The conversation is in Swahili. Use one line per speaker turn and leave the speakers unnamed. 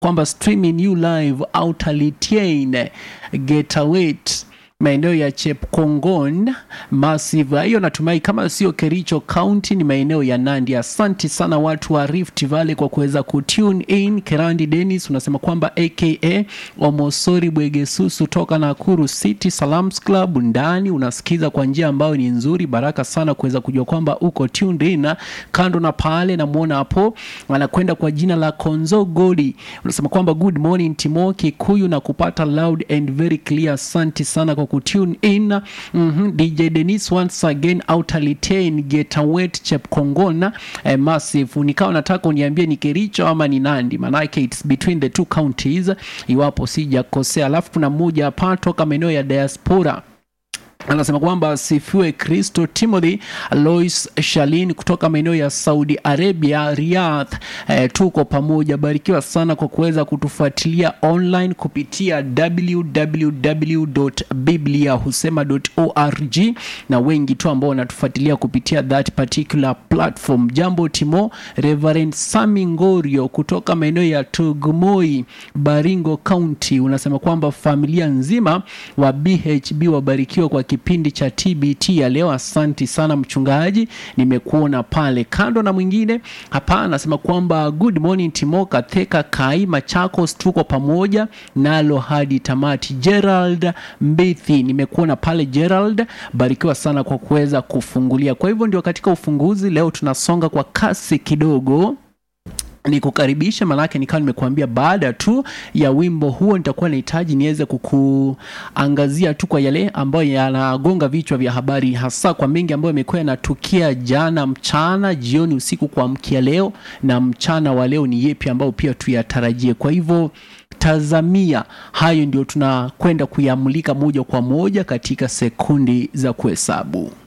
kwamba streaming you live outalitien getawet maeneo ya Chepkongon Massive. Hiyo natumai kama sio Kericho County ni maeneo ya Nandi. Asanti sana watu wa Rift Valley kwa kuweza kutune in. Kerandi Dennis unasema kwamba aka Omosori Bwegesusu toka Nakuru City Salams Club ndani unasikiza kwa njia ambayo ni nzuri. Baraka sana kuweza kujua kwamba uko tuned in. Kando na pale namuona hapo anakwenda kwa jina la Konzo Godi, unasema kwamba good morning Timo Kikuyu na kupata loud and very clear. Asanti sana kwa kutune in. mm -hmm. DJ Dennis once again outalitain Getawet Chepkongona eh, Massive. Nikawa nataka uniambie ni Kericho ama ni Nandi, manake it's between the two counties, iwapo sijakosea. Alafu kuna mmoja hapa toka maeneo ya diaspora anasema kwamba asifiwe Kristo. Timothy Lois Shalin kutoka maeneo ya Saudi Arabia, Riyadh. Eh, tuko pamoja, barikiwa sana kwa kuweza kutufuatilia online kupitia www.bibliahusema.org na wengi tu ambao wanatufuatilia kupitia that particular platform. Jambo Timo. Reverend Sami Ngorio kutoka maeneo ya Tugumoi, Baringo County, unasema kwamba familia nzima wa BHB wabarikiwa kwa kipindi cha TBT ya leo. Asanti sana mchungaji, nimekuona pale. Kando na mwingine hapa anasema kwamba good morning Timo Katheka Kai Machakos, tuko pamoja nalo hadi tamati. Gerald Mbithi, nimekuona pale Gerald, barikiwa sana kwa kuweza kufungulia. Kwa hivyo ndio katika ufunguzi leo tunasonga kwa kasi kidogo ni kukaribisha manake nikawa nimekuambia baada tu ya wimbo huo nitakuwa nahitaji niweze kukuangazia tu kwa yale ambayo yanagonga vichwa vya habari hasa kwa mengi ambayo yamekuwa yanatukia jana mchana jioni usiku kuamkia leo na mchana wa leo ni yepi ambayo pia tuyatarajie kwa hivyo tazamia hayo ndio tunakwenda kuyamulika moja kwa moja katika sekundi za kuhesabu